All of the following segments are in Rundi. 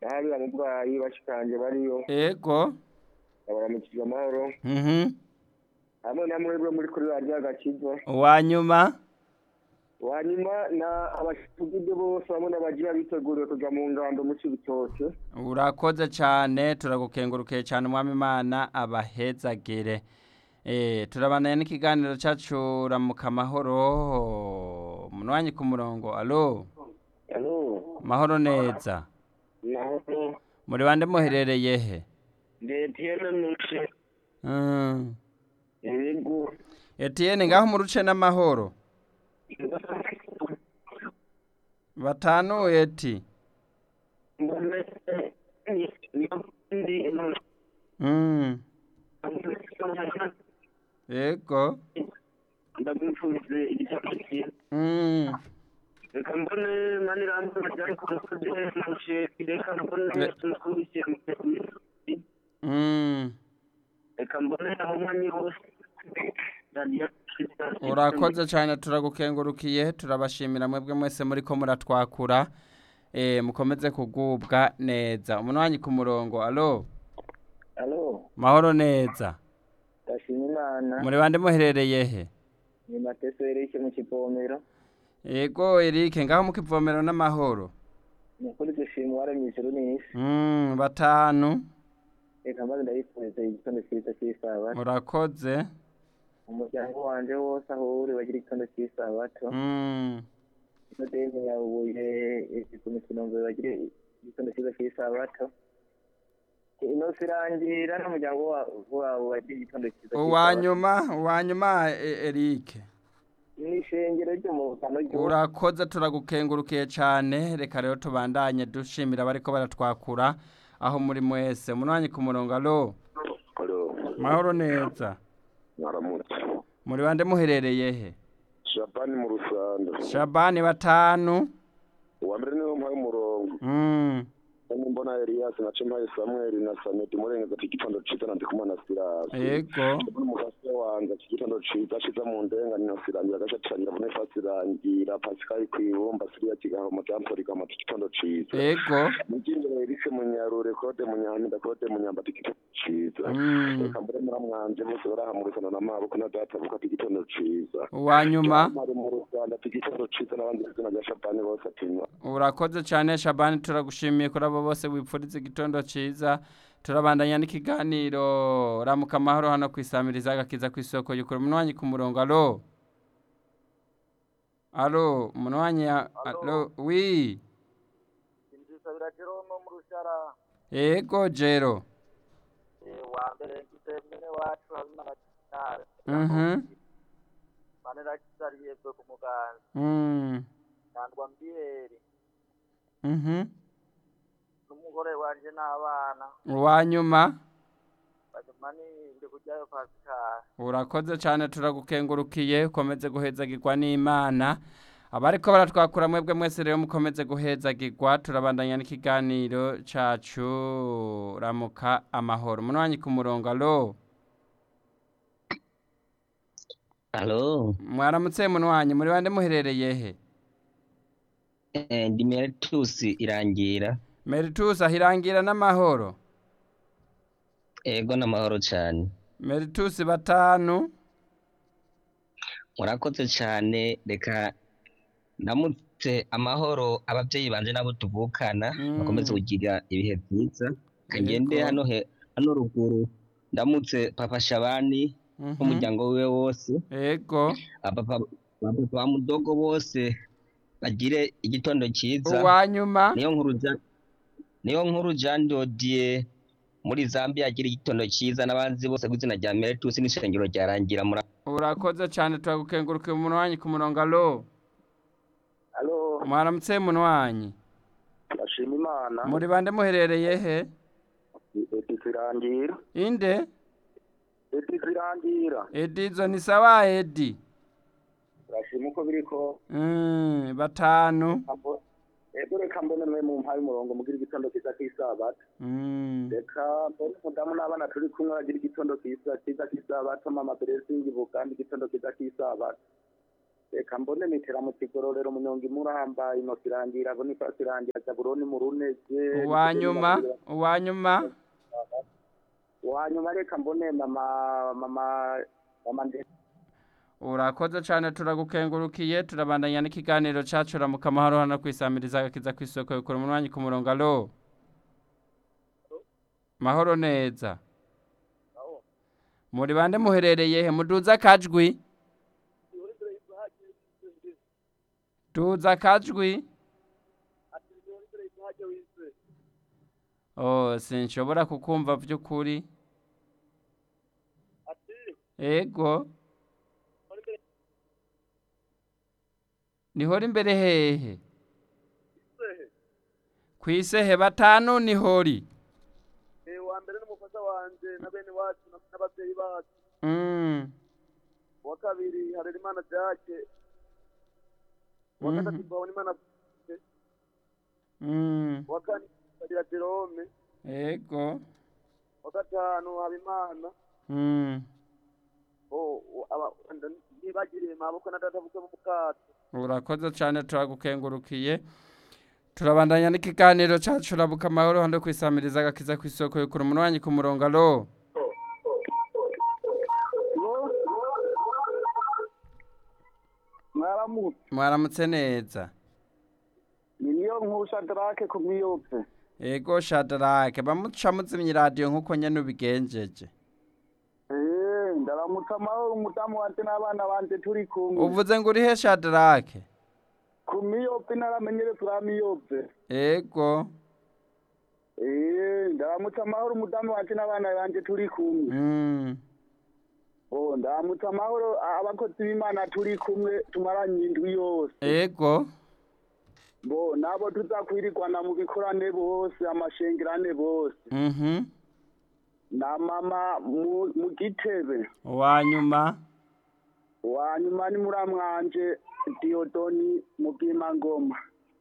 hariya mu bwayi bashikanje bariyo ego babaramukije amahoro mhm hamwe na mwebwe muri kuri radiyo agakiza uwanyuma wanyuma na abashitugide bose hamwe n'abagira biteguriye kuja mu ngando mu cibitoke urakoze cyane turagukengurukiye cyane umwami imana abahezagire eh turabanaye n'ikiganiro cyacu ramuka amahoro munwanyi ku murongo alo alo mahoro neza naho muri bande muherereye he ndetiyene nuce Mm. yego Etienne ngaho mu ruce n'amahoro batanu eti mbone ndi Mm. Ego. ndagumfuze igitabo cyiza Mm. reka mbone manirambo bajyane ku musozi mushe reka mbone tumukubise Mm. reka mbone aho mwanya bose radiyo Urakoze cyane turagukengurukiye turabashimira mwebwe mwese muri ko muratwakura eh mukomeze kugubwa neza umunwanyi ku murongo alo alo mahoro neza ndashima imana muri bande muherereye he ni mateso yereke mu kivomero Ego Eric ngaho mu kivomero n'amahoro ni ukuri dushima uwaremye ijuru n'isi Mm batanu reka maze ndabifuriza igitondo cyiza cy'isabato urakoze umuryango wanje wose aho uri bagira igitondo cy'isabato Mm. nodeni yabuye ku mikino ngo bagire igitondo cyiza cy'isabato inosi irangira n'umuryango wa- wabo bagira igitondo cyiza uwanyuma uwanyuma E- Eric ni ishengero ryo mu bukano ry'uwo urakoze turagukengurukiye cyane reka rero tubandanye dushimira bariko baratwakura aho muri mwese munwanyi ku murongo alo Alo, mahoro neza mwaramutse. muri bande muherereye he Shabani mu Rusando. shabani batanu Uwa mbere niwe mpaye umurongo. Mm. Kandi mbona Elias na Chemaye Samuel na Samedi Murenge ati igitondo ciza na ndikumana Silas. Yego. Umufasha wanje ati igitondo ciza ciza mu ndenga ni Sirangira gacha cyangwa bone fasirangira Pascal kwibumba Siria kigaho mu jampo rigama ati igitondo ciza. Yego. Mujindere Elise Munyarure Claude Munyaminda Claude Munyamba ati igitondo ciza. Mm. Reka mbere muramwanje bose barahamurikana na maboko na data buka ati igitondo ciza. uwanyuma Mari mu Rwanda ati igitondo ciza n'abandi izina rya Shabani bose atinywa. urakoze cyane shabani turagushimiye kuri abo bose wipfuriza igitondo cyiza turabandanya n'ikiganiro ramuka amahoro hano ku isamiriza agakiza ku isoko yukura umunwanyi ku murongo alo alo umunwanyi ya- alo wi inzisabira jeromo mu rushara yego jero wa mbere mfite mwene wacu habimana kinara Mhm. manera kisariye bwe ku muganza Mm. nandwa mbiyeri Mhm. n'umugore wanje n'abana uwanyuma bajumani ndi kujyayo pasikari urakoze cyane turagukengurukiye ukomeze guhezagirwa n'imana abariko baratwakura mwebwe mwese rero mukomeze guhezagirwa turabandanya n'ikiganiro cacu ramuka amahoro munwanyi ku murongo alo Halo, mwaramutse munwanyi muri bande muherereye he eh, ndi Meritus Irangira. meritus ahirangira n'amahoro Ego n'amahoro cyane. meritus batanu Murakoze cyane reka ndamutse amahoro abavyeyi banje nabo tuvukana Mm. bakomeze kugira ibihe byiza. Kagende Yego. hano he hano ruguru ndamutse Papa Shabani Mhm. n'umuryango wiwe wose. ego Abapapa abapapa ba mudogo bose bagire igitondo cyiza. uwanyuma niyo nkuru ja niyo nkuru Jean Dodier muri Zambia agira igitondo cyiza n'abanzi bose kw'izina rya Meritus n'ishengero ryarangira muri urakoze cyane turagukengurukiye umunwanyi ku murongo alo Alo, mwaramutse munwanyi ndashima Imana. muri bande muherereye he Eti zirangira. inde Eti zirangira. edizo ni sawa edi Ndashima uko biriko. Mm, batanu Ego reka mbone mwe mu mpaye umurongo mugira igitondo cyiza cy'isabato. Mm, Reka mbone umudamu n'abana turi kumwe bagira igitondo cyiza cyiza cy'isabato mama Blessing Buganda igitondo cyiza cy'isabato. reka mbone nitera mu kigororero munyonga imuramba inosi irangira bonifasi irangira zaburoni mu runege uwanyuma uwanyuma uwanyuma reka mbone mama mama mama ndetse urakoze cyane turagukengurukiye turabandanya n'ikiganiro cyacu ramuka amahoro hano kwisamiriza agakiza ku isoko bikora umunwanyi ku murongo alo mahoro neza muri bande muherereye he muduza akajwi duza akajwi oh sinshobora kukumva by'ukuri ego nihora imbere hehe ku isehe batanu nihori wa mbere n'umufasha wanje na bene wacu na- n'abavyeyi bacu Mm, uwa kabiri harerimana jake uwa Mhm. gatatu twabonimana mm, uwa kane kagira jerome ego uwa gatanu habimana mm. Oh, aba- ntibagiriye maboko na data bukwe mu mukato urakoze cyane turagukengurukiye turabandanya n'ikiganiro cyacu rabuka amahoro hano kwisamiriza agakiza ku isoko yukura umunwanyi ku murongo alo mwaramutse mwaramutse neza ni niyo nkuru shadarake ku miyope ego shadarake bamuca muzimya iradiyo nk'uko nyene ubigenjeje Eh, ndaramutse amahoro umudamu wanje n'abana banje turi kumwe uvuze ngo urihe shadarake ku miyope naramenyere turi miyope ego Eh, ndaramutse amahoro umudamu wanje n'abana banje turi kumwe mm. Oh, ndaramutse amahoro a- abakozi b'imana turi kumwe tumaranye indwi yose ego bo nabo tuzakwirirwana mu bikorane bose amashengerane bose mhm na mama mu, mu gitebe uwanyuma wanyuma ni muramwanje diodoni mu bwimangoma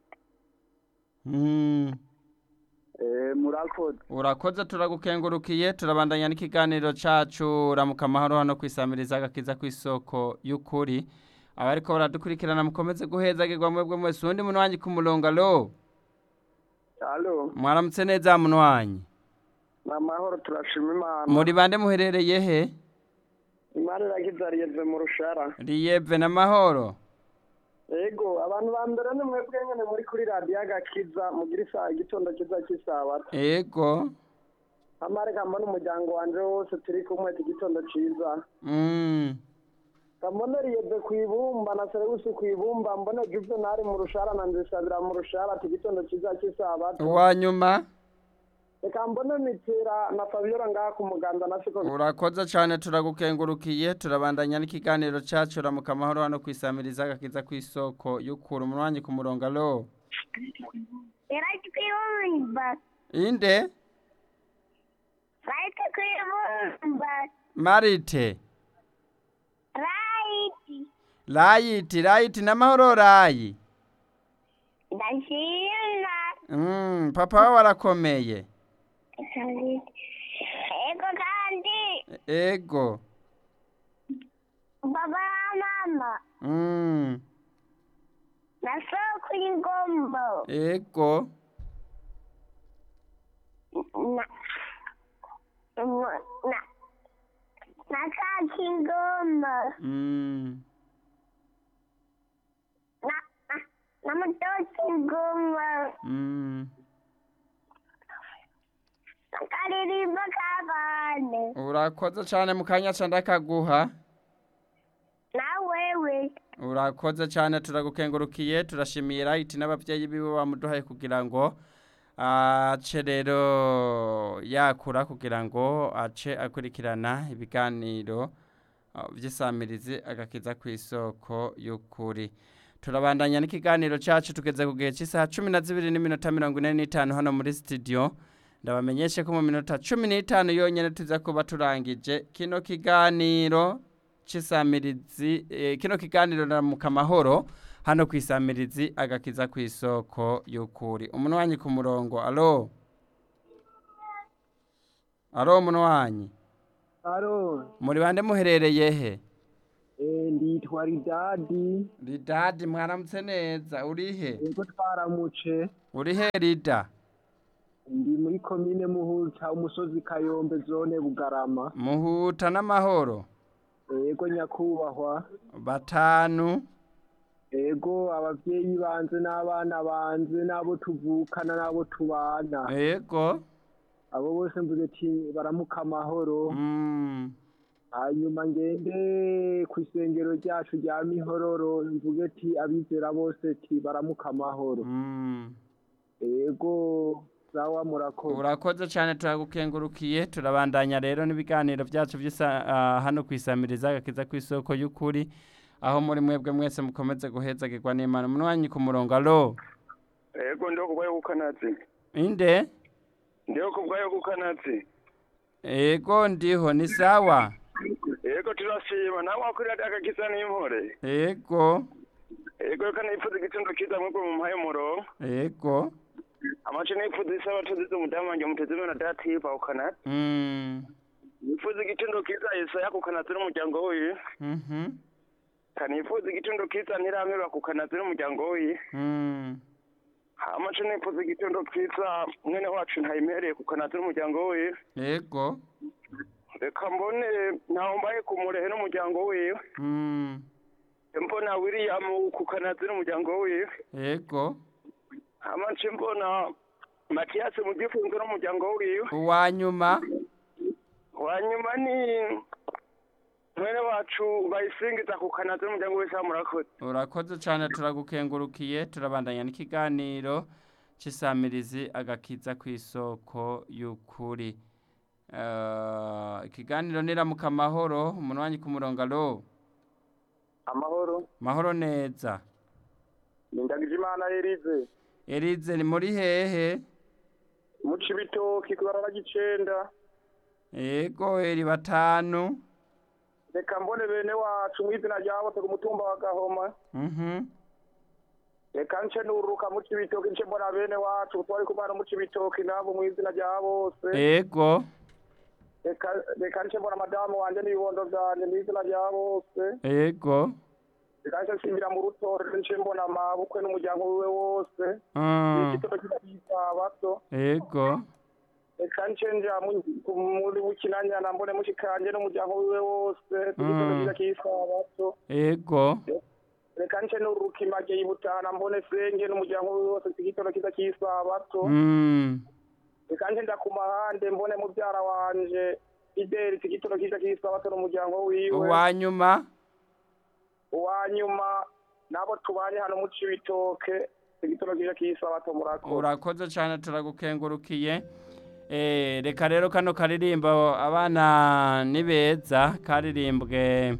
mm. eh, murakoze urakoze turagukengurukiye turabandanya n'ikiganiro cacu ramuka amahoro hano kwisamiriza agakiza ku isoko y'ukuri abariko baradukurikirana mukomeze guhezagirwa mwebwe mwese uwundi munwanyi ku murongo alo alo mwaramutse neza munwanyi amahoro turashima imana muri bande muherereye he imana irakizariyeze mu rushara riyeve n'amahoro ego abantu ba mbere ni mwebwe nyene muri kuri radiyo agakiza mugira isaha igitondo kiza cy'isabato ego amareka mbona umuryango wanje wose turi kumwe iki gitondo ciza mm. mbone riyebe ku ibumba na serewusi ku ibumba mbone juvenali mu rushara na nzisabira mu rushara iki gitondo ciza cy'isabato uwanyuma reka mbone mitira na fabiola ngaha ku muganda na siko urakoze cyane turagukengurukiye turabandanya n'ikiganiro cacu ramuka amahoro hano kwisamiriza agakiza ku isoko y'ukura umunwanyi ku murongo alo Right kwibumba. inde Right kwibumba. marite Right. layiti layiti n'amahoro rayi Ndashima. mm, papa wawe arakomeye Ego kandi ego baba na mama mm, na soko y'ingombo ego na na na kaki ingombo mm, na na- na mutoki ingombo mm. na karirimbo k'abana urakoze cyane mu kanya ca ndakaguha na wewe urakoze cyane turagukengurukiye turashimiye rayiti n'ababyeyi biwe bamuduhaye kugira ngo ace rero yakura kugira ngo ace akurikirana ibiganiro uh, by'isamirizi agakiza ku isoko y'ukuri turabandanya n'ikiganiro cyacu tugeze ku gihe cy'isaha cumi na zibiri n'iminota mirongo ine n'itanu hano muri sitidiyo ndabamenyeshe ko mu minota cumi n'itanu yonyine tuza kuba turangije kino kiganiro cy'isamirizi eh, kino kiganiro ramuka amahoro hano ku isamirizi agakiza ku isoko y'ukuri umunwanyi ku murongo alo alo umunwanyi alo muri bande muherereye he eh, nditwa ridadi ridadi mwaramutse neza urihe yego twaramuce urihe rida ndi muri komine muhuta umusozi kayombe zone bugarama muhuta n'amahoro yego nyakubahwa batanu yego abavyeyi banje n'abana banje n'abo tuvukana n'abo tubana yego abo bose mvuze ati baramuka amahoro Mm, hanyuma ngende ku isengero ryacu rya mihororo mvuge ati abizera bose ati baramuka amahoro mm. yego sawa murakoze urakoze cyane turagukengurukiye turabandanya rero n'ibiganiro byacu by'isa- ah, hano ku isamiriza agakiza ku isoko y'ukuri aho muri mwebwe mwese mukomeze guhezagirwa n'imana umunwanyi ku murongo alo ego ndiho kubwayo gukanazi inde ndiho kubwayo gukanazi ego ndiho ni sawa ego turashima nawe wakurira agakiza n'impore ego ego reka nipfuza igitondo kiza mwebwe mu mpaye umurongo ego amace nipfuza isaba tuzize umudamu wanjye muteze imana datipa ukanazi Mm, nipfuza igitondo kiza yesaya ku kanazi n'umuryango wiwe mhm, kanifuza igitondo kiza ntiramerwa ku kanazi n'umuryango wiwe mm. amace nipfuza igitondo kiza mwene wacu ntayimereye ku kanazi n'umuryango wiwe ego reka mbone ntawe mbaye ku murehe n'umuryango wiwe Mm, mbona william ku kanazi n'umuryango wiwe ego amace mbona matiyasi mu gifunzo n'umuryango wiwe uwanyuma wanyuma ni mwene wacu bayisingiza ku kanazi n'umuryango wese murakoze urakoze cyane turagukengurukiye turabandanya n'ikiganiro cy'isamirizi agakiza ku isoko y'ukuri Eh, ikiganiro niramuka amahoro umunwanyi ku murongo alo amahoro mahoro neza ndagije imana erize erize ni muri hehe muca ibitoki ku barara gicenda ego eri batanu reka mbone bene wacu mu izina rya bose ku mutumba wa gahoma mhm reka nce nururuka muca ibitoki nce mbona bene wacu twari kumana muca ibitoki nabo mu izina rya bose ego reka reka nce mbona madamu wanje n'ibibondo vyanje mu izina rya bose ego reka nce nsimbira mu rutore nce mbona mabukwe n'umuryango wiwe wose mm, igitondo cy'isabato ego reka nce nja mu- ku- muri bukinanyana mbone mushikanje n'umuryango wiwe wose igitondo Mm. cyiza cy'isabato ego reka nce nururuka image yibutana mbone senge n'umuryango wiwe wose igitondo cyiza cy'isabato mm, reka nce nja ku mahande mbone mubyara wanje ideri igitondo cyiza cy'isabato n'umuryango wiwe uwanyuma uwanyuma nabo tubanye hano mu cibitoke igitondo cyiza cy'isabato murakoze urakoze cyane turagukengurukiye Eh, reka rero kano karirimbo abana ni beza karirimbwe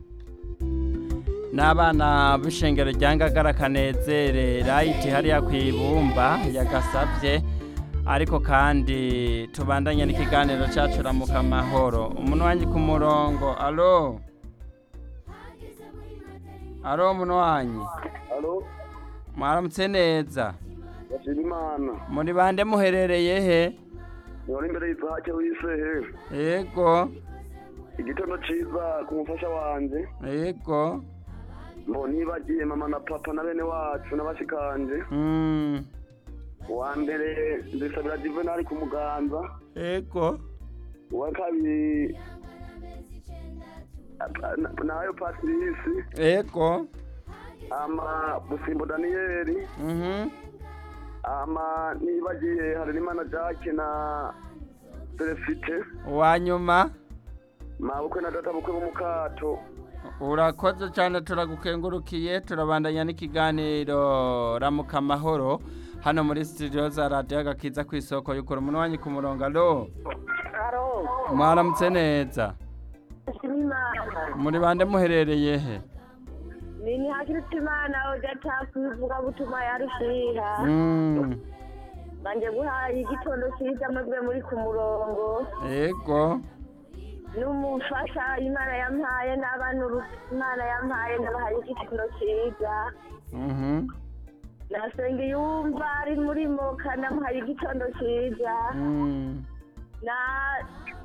n'abana b'ishengero rya ngagara kanezere rayiti hariya ku ibumba yagasabye ariko kandi tubandanye n'ikiganiro cyacu ramuka amahoro umuntu wanjye ku murongo alo alo umuntu wanjye alo mwaramutse neza bashima imana muri bande muherereye he niwari imbere y'isake w'isehe yego igitondo ciza ku mufasha wanje yego ngo nibagiye mama na papa na bene wacu n'abashikanje mm, uwa mbere ndisabira juvenali ku muganza yego uwa kabiri na- nayo patirisi yego ama busimbo daniyeli mhm, ama nibagiye harerimana jacke na selesite uwanyuma mabukwe na data bukwe b'umukato urakoze cyane turagukengurukiye turabandanya n'ikiganiro ramuka amahoro hano muri studio za radiyo agakiza ku isoko y'ukuri umuntu wanjye ku murongo alo aro mwaramutse neza imana muri bande muherereye he nini hakiruta imana udata kwivuga gutuma yarushiha Mm, banje guhaye igitondo cyiza mwebwe muri ku murongo yego n'umufasha imana yampaye n'abana uru- imana yampaye ndabahaye igitondo cyiza mhm, nasenga yumva ari muri moka ndamuhaye igitondo cyiza mm, na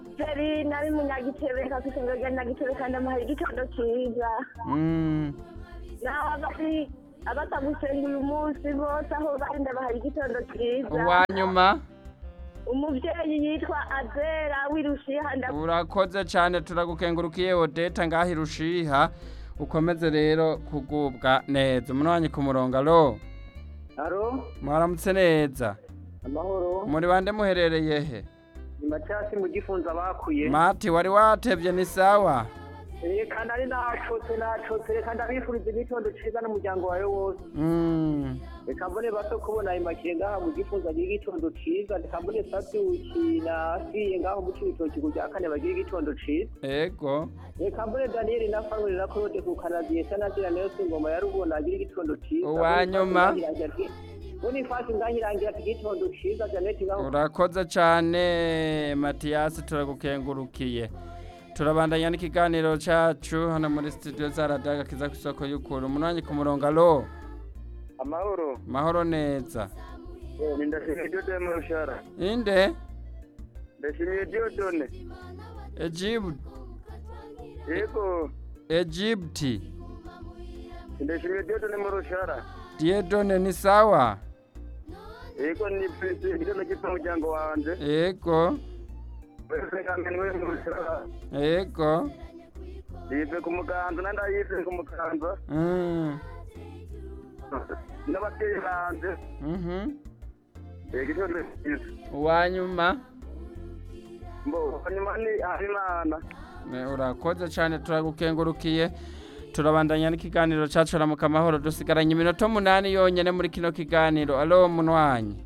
feri nari munyagitebe kafise ngo genda gitebe kandi amuhaye igitondo ciza Mm. naho abari abatagusenga uyu munsi bose aho bari ndabahaye igitondo ciza uwanyuma umuvyeyi yitwa azera w'irushiha nda urakoze cyane turagukengurukiye odeta ngaho irushiha ukomeze rero kugubwa neza umunwanyi ku murongo alo aro mwaramutse neza amahoro muri bande muherereye he ni macyasi mu gifunza bakuye mati wari watevye ni sawa Eh, kandi ari nacotse nacotse reka ndabifuriza igitondo ciza n'umuryango wawe wose Mm. reka mbone bato kubona ayo makire ngaha mu gifunza agira igitondo ciza reka mbone sabyuki na asiye ngaho mu cibitoki ku rya kane bagira igitondo ciza ego reka mbone daniyeli na famili na claude ku kanadiyesa na zira nayo ingoma ya rubona agira igitondo ciza Uwanyuma. bonifasi ngahirangira ati igitondo ciza janeti ngaho urakoze cyane matiyasi turagukengurukiye turabandanya n'ikiganiro cyacu hano muri studio za radiyo agakiza ku isoko y'ukuri umunwanyi ku murongo alo amahoro mahoro neza ni ndashimiye diodone mu rushara inde ndashimiye diodone Egypt yego Egypti ndashimiye diodone mu rushara Diedone ni sawa yego ni pesi igitondo cyitwa umuryango wanje ego wese kamene we mu rushara ego yive ku muganza nandi ayive ku muganza Mm. n'ababyeyi banje Mhm. igitondo cyiza uwanyuma mbo hanyuma ni harimana Ne, urakoze cyane turagukengurukiye turabandanya n'ikiganiro cyacu ramuka amahoro dusigaranye iminota umunani yonyine muri kino kiganiro alo munwanyi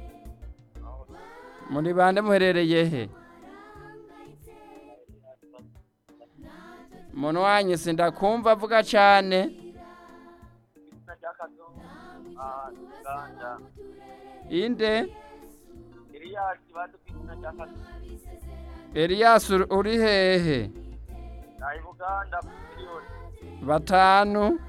muri bande muherereye he munwanyi sindakumva avuga cyane inde eliyasi uri hehe batanu